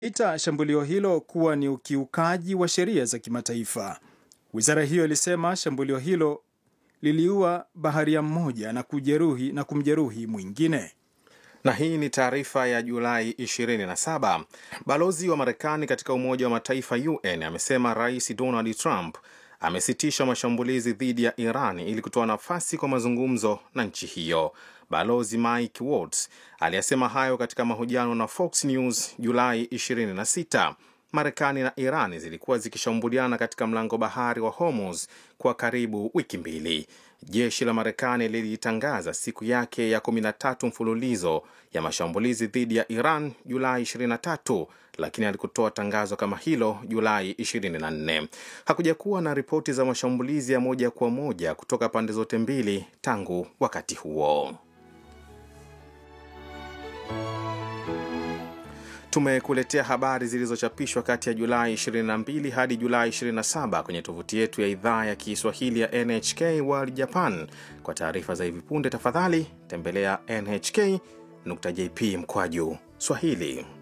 ita shambulio hilo kuwa ni ukiukaji wa sheria za kimataifa. Wizara hiyo ilisema shambulio hilo liliua baharia mmoja na kujeruhi na kumjeruhi mwingine. Na hii ni taarifa ya Julai 27. Balozi wa Marekani katika Umoja wa Mataifa UN amesema Rais Donald Trump amesitisha mashambulizi dhidi ya Iran ili kutoa nafasi kwa mazungumzo na nchi hiyo. Balozi Mike Waltz aliyesema hayo katika mahojiano na Fox News Julai 26. Marekani na Iran zilikuwa zikishambuliana katika mlango bahari wa Hormuz kwa karibu wiki mbili. Jeshi la Marekani lilitangaza siku yake ya 13 mfululizo ya mashambulizi dhidi ya Iran Julai 23, lakini alikutoa tangazo kama hilo Julai 24. Hakuja kuwa na ripoti za mashambulizi ya moja kwa moja kutoka pande zote mbili tangu wakati huo. Tumekuletea habari zilizochapishwa kati ya Julai 22 hadi Julai 27 kwenye tovuti yetu ya idhaa ya Kiswahili ya NHK World Japan. Kwa taarifa za hivi punde, tafadhali tembelea nhk.jp mkwaju Swahili.